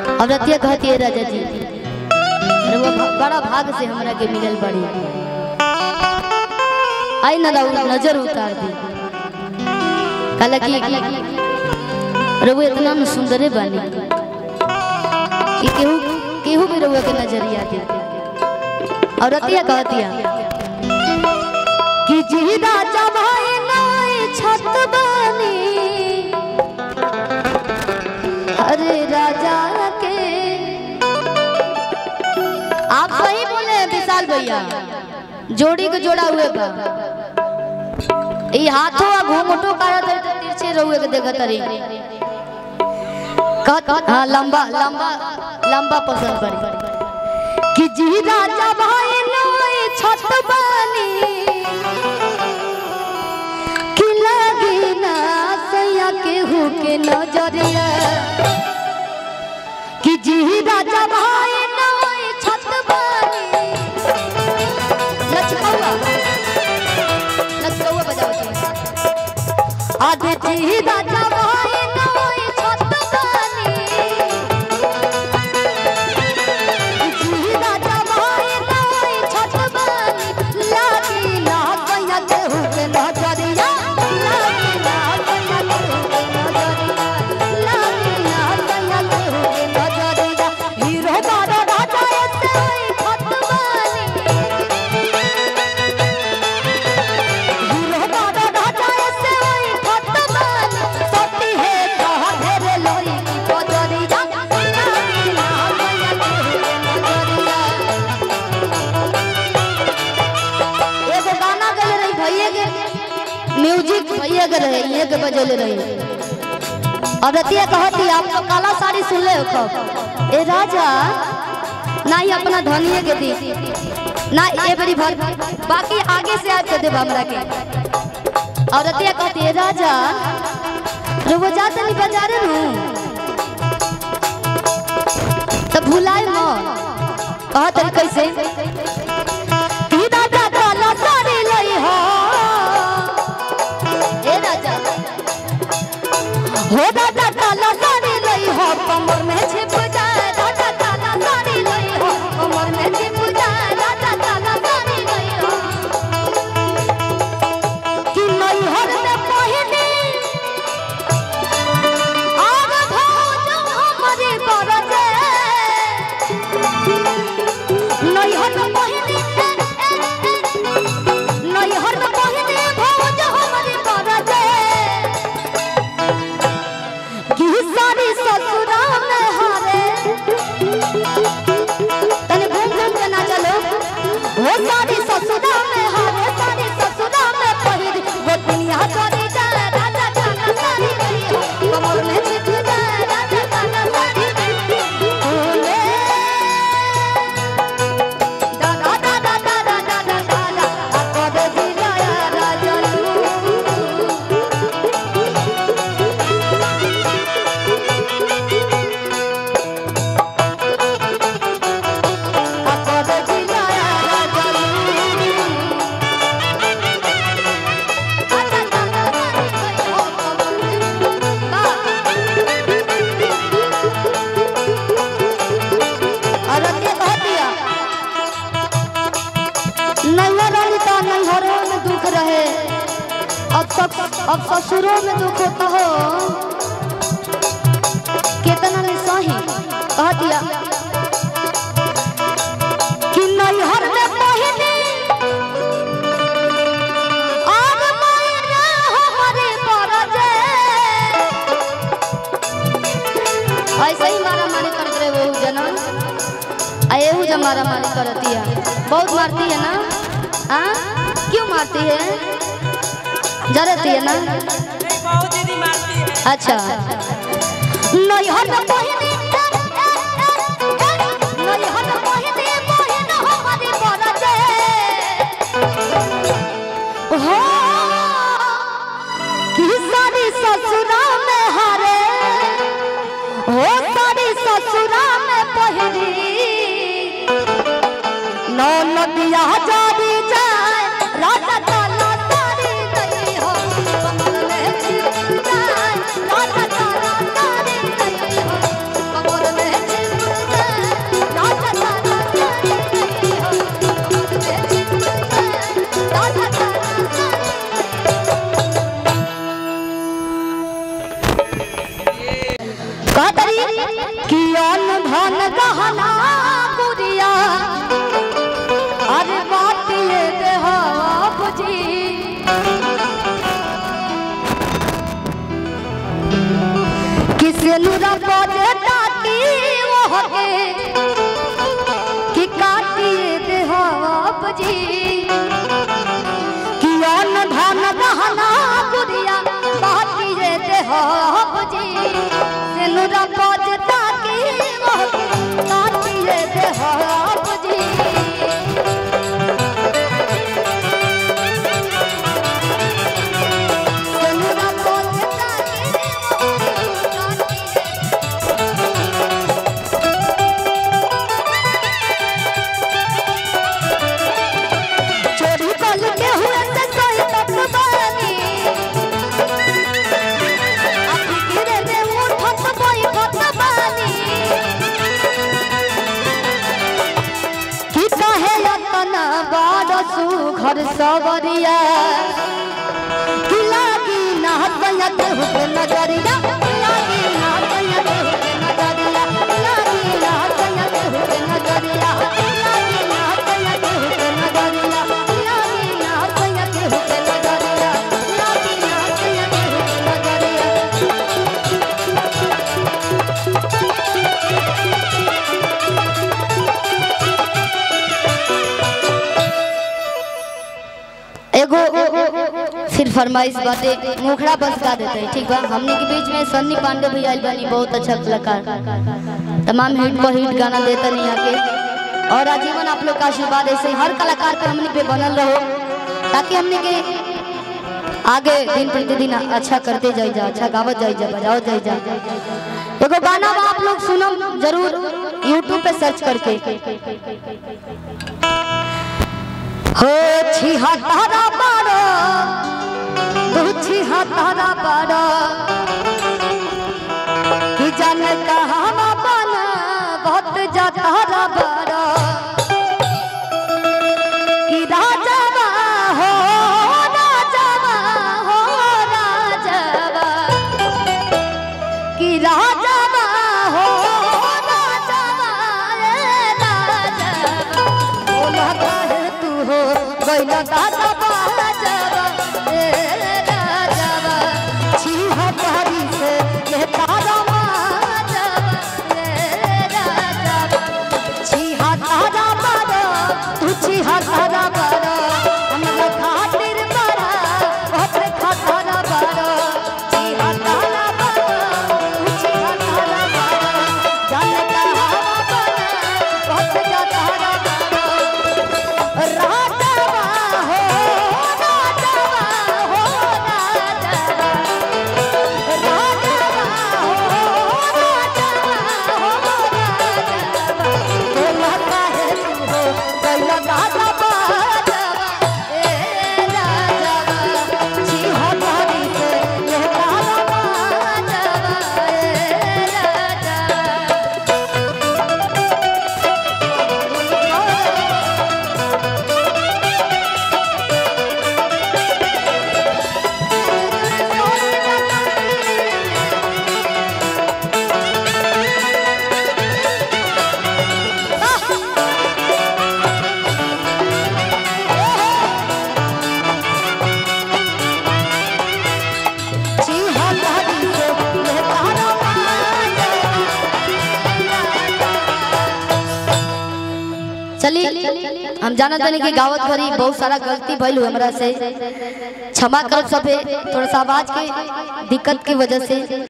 और रतिया कहती है राजा जी अरे वो भ- बड़ा भाग से हमरा के मिलल बड़ी आई न रहू नजर उतार दी कहला कि अरे वो इतना न सुंदरे बानी कि केहू केहू भी रहुआ के नजरिया दे और रतिया कहतिया कि जी राजा भाई नाई छत बानी अरे राजा के आप सही बोले हैं विशाल भैया जोड़ी को जोड़ा हुए बा ई हाथों आ घूंघटो कारा दर तो तिरछे रहुए के देखत रही कहत हां लंबा लंबा लंबा पसंद पड़ी कि जी राजा भाई नई छत बानी कि लगी ना सैया के हु के नजरिया कि जी राजा भाई नई छत बानी लचकौआ लचकौआ बजाओ तुम आधे जी राजा भाई नई छत बानी जी राजा भाई नई छत बानी लागी ना सैया के हु के नजरिया लागी ना सैया के हु के नजरिया लागी ना सैया के हु के नजरिया हीरो बारो राजा ऐसे होई छत बानी हीरो बारो राजा ऐसे होई छत बानी सती है कहा ढेरे लोई की बजरिया लागी ना सैया के हु के नजरिया एगो गाना गले रही भैया के म्यूजिक भैया के रहे ये के बजले रही और रतिया कहती आप तो काला साड़ी सुन ले हो कब ए राजा ना ही अपना धनिए के दी ना ये बड़ी भर बाकी आगे से आज के देब हमरा के और रतिया कहती है राजा रुको जाते नहीं बाजारे नु तो भुलाए मत कहत रही कैसे कि राजा काला साड़ी लई हो ए राजा हो राजा काला साड़ी लई हो कमर में छिप जाए राजा काला साड़ी लई हो कमर में छिप जाए राजा काला साड़ी लई हो कि नई हर में पहिनी आग भौज हमरे बरजे नैहर में पहिने नैहर में पहिने भौज हमरे बरजे कि सारी ससुरा में हारे तने घूम घूम के ना चलो वो सारी ससुरा में हारे सारी ससुरा में पहिर वो दुनिया चली जाए राजा काला साड़ी गई हो कमर में छिप जाए राजा काला साड़ी गई हो Da da da da da da da da da da. Akode dilaya rajalu. Akode dilaya rajalu. Ada da da da da oh ba. अरे के कह दिया नैहर वाली तो नैहरों में दुख रहे अब सब अब ससुरों में दुख होता हो कितना ने सही कह दिया कि नैहर में पहिने आग मायरा हमारे परजे ऐसे ही मारा मारी करत रहे वो जना आ एहू जब मारा मारी करती है बहुत मारती है ना हाँ क्यों मारती है जरती है ना बहुत दीदी मारती है अच्छा नैहर में पहिने नैहर में पहिने बहिन हमारी बरजे हो कि सारी ससुरा में हारे हो सारी ससुरा में पहिरी नौ नदिया जारी जाए राजा काला साड़ी गई हो कमल में छिप जाए राजा काला साड़ी गई हो कमल में छिप कि अन्न धन गहना गुड़िया अरे बाटिए देहा बुझी किसे नुरा बजे ताकी ओहके कि काटिए देहा बुझी कि अन्न धन गहना गुड़िया बाटिए देहा बुझी से नुरा बजे ताकी ओहके काटिए देहा बुझी सेनुरा बजे ताकी चोरी कल के हुए से सोई तक बानी अभी गिरे रे उठत बोई खत बानी कि कहे यतन बारसु घर सवरिया कि लागी ना हसयत हुके नजरिया लागी ना हसयत हुके नजरिया लागी ना हसयत हुके नजरिया लागी ना हसयत हुके नजरिया लागी ना हसयत हुके नजरिया लागी ना हसयत हुके नजरिया एगो फिर फरमाइश बाटे मुखड़ा बस गा देते हैं ठीक बा हमने के बीच में सन्नी पांडे भी आइल बनी बहुत अच्छा कलाकार तमाम हिट पर हिट गाना देते नहीं आके और आजीवन आप लोग का आशीर्वाद ऐसे ही हर कलाकार पे हमने पे बनल रहो ताकि हमने के आगे दिन प्रतिदिन अच्छा करते जाई जा अच्छा गावत जाई जा बजाओ जाई जा एगो गाना बा आप लोग सुनम जरूर यूट्यूब पे सर्च करके हो छिहा तारा बारो तू छिहा तारा बारो कि जन कहाँ बन बहुत जातारा बारो कि राजावा हो राजावा हो राजावा कि राजावा हो राजावा ए राजावा बोला काहे तू हो गइला दादा बाजावा ए राजावा छीहा तारी से ये तारा माजावा ए राजावा छीहा तारा बारा तू छीहा तारा बारा हमरा खातिर बारा ओकरे खातारा बारा छीहा तारा बारा तू छीहा तारा बारा जाने कहावा बारा बहुत जा तारा बारा राजावा हो राजावा हो राजावा राजावा हो राजावा हो राजावा बोला काहे तू हो गइला दादा बाजावा ए राजावा छी हो तारी से ये तारा बाजावा ए राजावा छी हो तारी से ये तारा चलिए हम जाना जाने की गावत भरी बहुत सारा गलती भइल हुई हमरा से क्षमा करब सबे थोड़ा सा आवाज के दिक्कत की वजह से